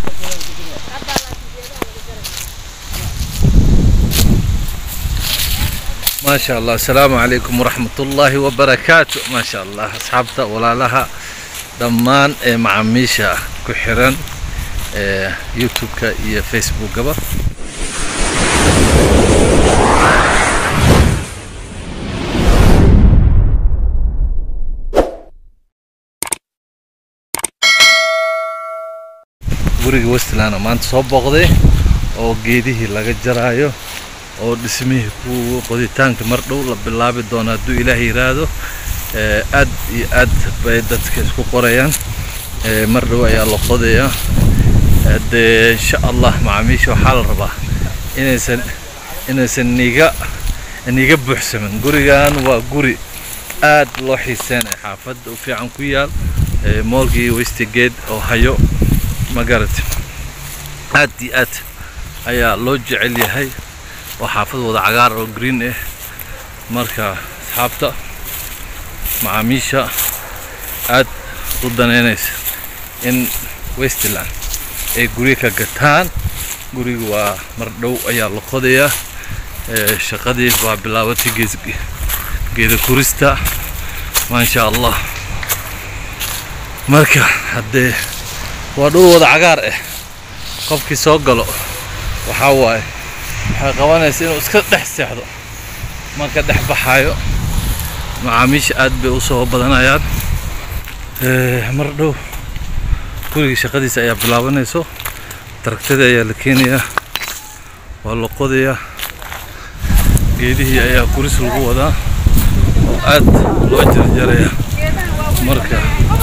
ما شاء الله السلام عليكم ورحمة الله وبركاته ما شاء الله أصحابتا ولا لها دمان إيه معاميشة كحران إيه يوتيوب كا إيه فيسبوك قبل guriga westland maanta soo booqday oo geedihii laga jaraayo oo dhismihii ku qoditaanka mar dhow la bilaabi doono hadduu ilaah yiraahdo ee, aad iyo aad bay dadka isku qorayaan ee, mar dhow ayaa la qodayaa Ee, dee insha allah macaamiisha waxaa la rabaa inaysan inaysan niga niga buuxsamin gurigan waa guri aad loo xiiseenay xaafadda u fiican ku yaal ee, moolkii westigate oo hayo ma garatay aad iyo aad ayaa loo jecel yahay oo xaafad wada cagaar oo green ah marka asxaabta macaamiisha aad u daneynaysa in westland ay guryo ka gataan guriga waa mar dhow ayaa la qodayaa ee, shaqadii waa bilaabatay gees geeda kurista maasha allah marka haddee waa dhul wada cagaar ah qofkii soo galo waxaa waaye waxay qabanaysa inuu iska dhex seexdo marka dhex baxaayo macaamiisha aad bay usoo badanayaan Eh, mar dhow guriga shaqadiisa ayaa bilaabanayso taragtadii ayaa la keenayaa waa la qodayaa geedihii ayaa kuris lagu wadaa oo aad loo jarjarayaa marka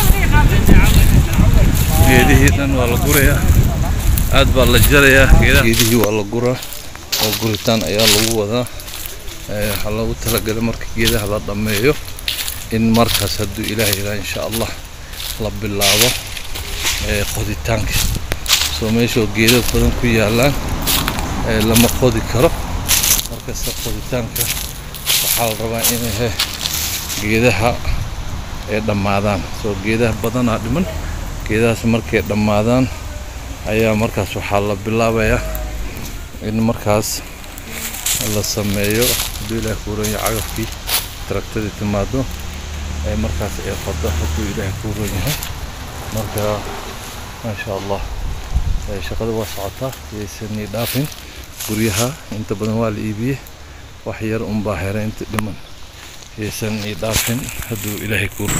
geedihii dhan waa la gurayaa aad baa la jarayaa geedaha geedihii waa la guraa oo guritaan ayaa lagu wadaa Eh, waxaa loogu talagalay marka geedaha la dhammeeyo in markaas hadduu ilaah yidhaha insha allah la bilaabo eh, qoditaanka soo meeshoo geedo badan ku yaalaan eh, lama qodi karo markasta qoditaanka waxaa la rabaa inay he geedaha ay dhammaadaan soo geedaha badanaa dhiman geedahaas markay dhammaadaan ayaa markaas waxaa la bilaabayaa in markaas la sameeyo hadduu ilaah kuuran yahay cagafkii taragtadii timaado ee markaas ay qodo hadduu ilaah kuuran yahay marka maasha allah ee shaqada waa socotaa yaysan ii dhaafin guryaha inta badan waa la iibiyey wax yar unbaa heray inta dhiman yaysan ii dhaafin hadduu ilaahay kuur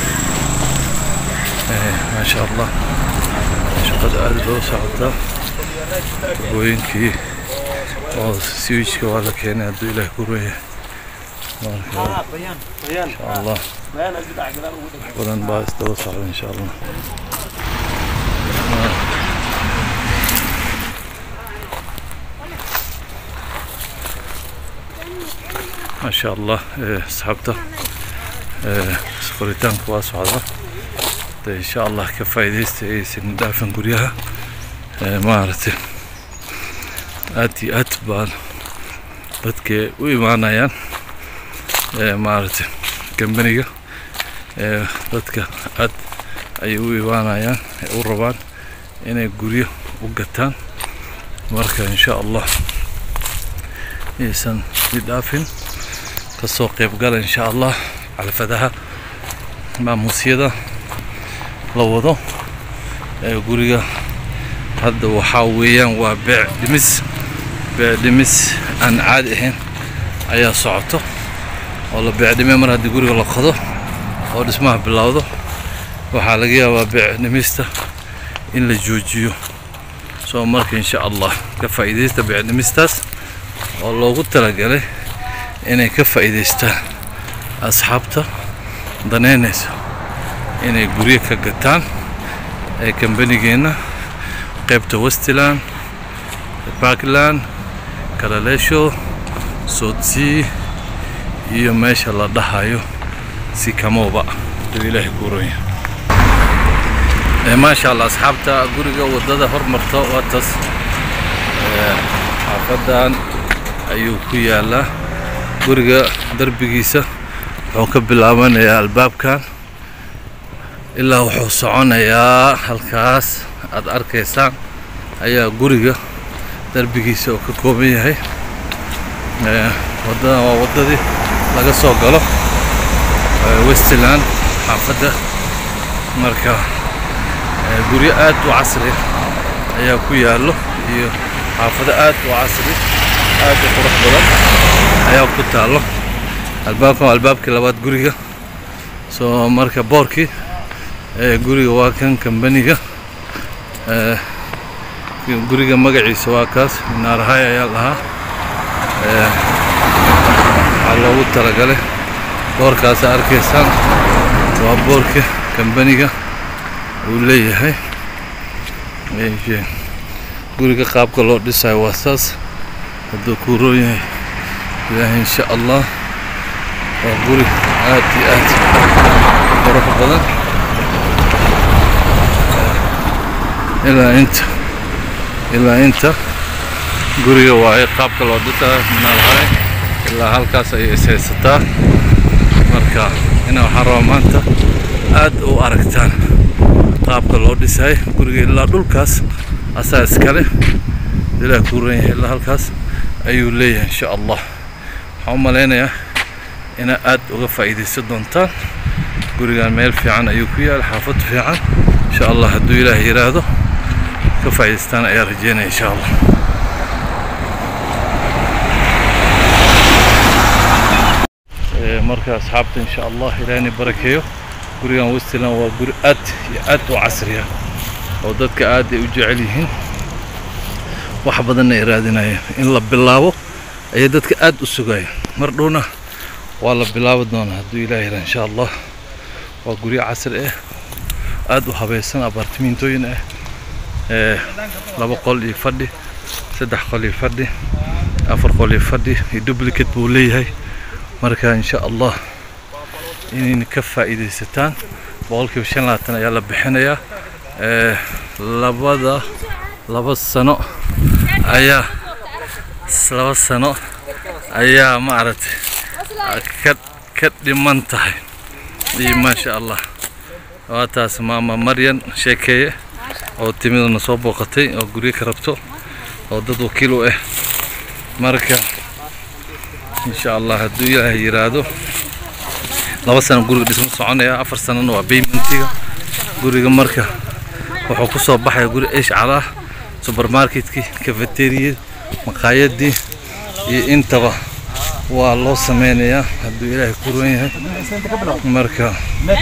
maasha allah shaqada aad bay u socotaa tubooyinkii oo siwijka waa la keenay hadduu ilaah ku reeya marka insha allah wax badan baa isdaba socda insha allah ما شاء الله إيه، asxaabta إيه، qoritaanka waa socdaa de insha allah ka faa'iidaysta aysan dhaafin guryaha Ee, maaragtay aad iyo aad baan dadka u imaanayaan ee, maaragtay kambaniga ee, dadka aad ayay u imaanayaan ee u rabaan inay guryo u gataan marka insha allah aysan i dhaafin kasoo qayb gala insha allah xalfadaha maamuusyada la wado ee guriga hadda waxaa weeyaan waa beec dhimis beec dhimis aan caadi ahayn ayaa socoto oo la beec dhimay mar haddii guriga la qodo oo dhismaha bilowdo waxaa laga yaabaa beec dhimista in la joojiyo soo marka insha allah ka faa'iidaysta beec dhimistaas oo loogu talagalay inay ka faa'iidaystaan asxaabta daneynaysa inay guryo ka gataan ee kambanigeenna qaybta westland parkland kalaleesho soodsii iyo meesha la dhahayo sikamooba duu ilaahay kuuranya maasha allah asxaabta guriga wadada hormarta waa tas Ee, xaafadan ayuu ku yaalaa guriga darbigiisa wuxuu ka bilaabanayaa albaabkan ilaa wuxuu soconayaa halkaas aad arkaysaan ayaa guriga darbigiisa oo ka kooban yahay waddadan waa waddadii laga soo galo westland xaafadda marka guryo aad u casri ayaa ku yaallo iyo xaafado aad u casri aad u qurux badan ayaa ku taallo albaabkan waa albaabkii labaad guriga soo marka boorkii guriga waa kan kambaniga guriga magaciisa waa kaas naarahay ayaa lahaa waxaa loogu talagalay boorkaasa arkaysaan waa boorka kambaniga uu leeyahay guriga qaabka loo dhisayo waa saas hadduu kuu roon yahay ilaahay insha allah waa guri aad iyo aad qurux badan ilaa inta ilaa inta guriga waaye qaabka loo dhisayo minaalhay ilaa halkaas ayay ishaysataa marka ina waxaan rabaa maanta aad u aragtaan qaabka loo dhisay guriga ilaa dhulkaas asaa iskale ilaah kuu ran yahay ilaa halkaas ayuu leeyahay insha allah waxaan u malaynayaa inaa aad uga faa'iidaysan doontaan gurigan meel fiican ayuu ku yaal xaafad fiican insha allah hadduu ilaah yiraahdo ka faa'iidaystaan ayaa rajeynaya insha allah marka asxaabta insha allah ilaahni barakeeyo gurigan westland waa guri aad iyo aad u casriya oo dadka aad ay u jecel yihiin wax badanna ay raadinayeen in la bilaabo ayay dadka aad u sugayeen mar dhowna waa la bilaabi doonaa hadduu ilaah yira insha allah waa guryo casri ah aad u habaysan abartimintooyin ah laba qol iyo fadhi saddex qol iyo fadhi afar qol iyo fadhi iyo duplicate buu leeyahay marka insha allah inayna ka faa'iidaysataan boqolkiiba shan labaatan ayaa la bixinayaa labada laba sano ayaa laba sano ayaa maaragtay ka ka dhiman tahay iyo maasha allah waa taas maama maryan sheekeeye oo timidana soo booqatay oo guryo ka rabto oo dad wakiil u ah marka insha allah hadduu ilaahay yiraahdo laba sano guriga dhismo soconaya afar sanana waa baymentiga guriga marka wuxuu ku soo baxaya guri eshcal ah subermarketkii cafeteriyad maqaayadii iyo intaba waa loo sameynayaa hadduu ilaahay ku ruwan yahay marka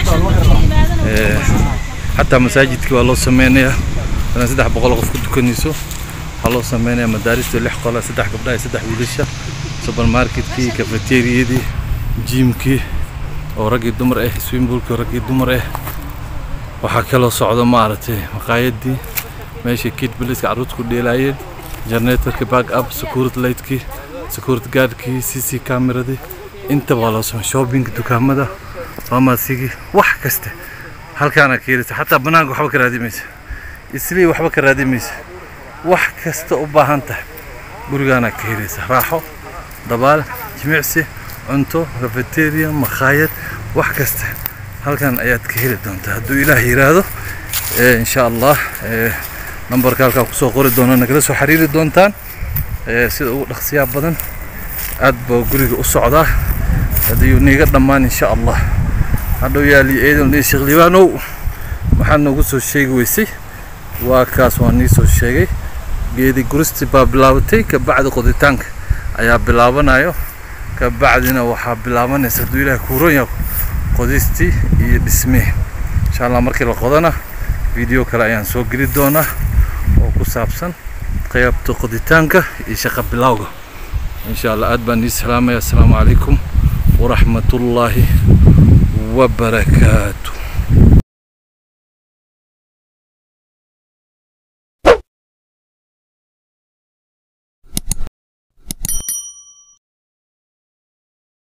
xataa masaajidkii waa loo sameynayaa hadan saddex boqol qof ku tukanayso waxaa loo sameynayaa madaarista lix qola saddex gabdhaha iyo saddex wiilasha subermarketkii cafeteriyadii jiimkii oo raggii dumar ah swimbuulkii oo raggii dumar ah waxaa kaloo socda maaragtay maqaayadii meeshii kid biliska carruurta ku dheelaayeen generatorkii back up security lightkii security guardkii c c cameradii intaba waa loo samey shoppingka dukaamada farmasigii wax kasta halkaana ka helisa xataa banaanka waxba ka raadimaysa islii waxba ka raadimaysa wax kasta u baahan tahay gurigaana ka helaysa raaxo dabaal jimicsi cunto cafeteria makhaayad wax kasta halkan ayaad ka heli doontaa hadduu ilaah yiraahdo insha allah nambarka halkaa kusoo qori doona nagala soo xiriiri doontaan sida ugu dhaqsiyaa badan aad baa guriga u socdaa haddii niiga dhammaan insha allah hadhow yaali eedan iyo sheekh libaanow waxaad noogu soo sheegi weysay waa kaas waa nii soo sheegay geedi guristi baa bilaabatay kabacdi qoditaanka ayaa bilaabanayo kabacdina waxaa bilaabanaysa hadduu ilaahay kuuran yahay qodistii iyo dhismihii insha allah markii la qodana video kale ayaan soo geli doonaa oo ku saabsan qaybta qoditaanka iyo shaqa bilowga insha allah aad baan ii salaamaya assalaamu calaykum waraxmatullaahi wabarakaatu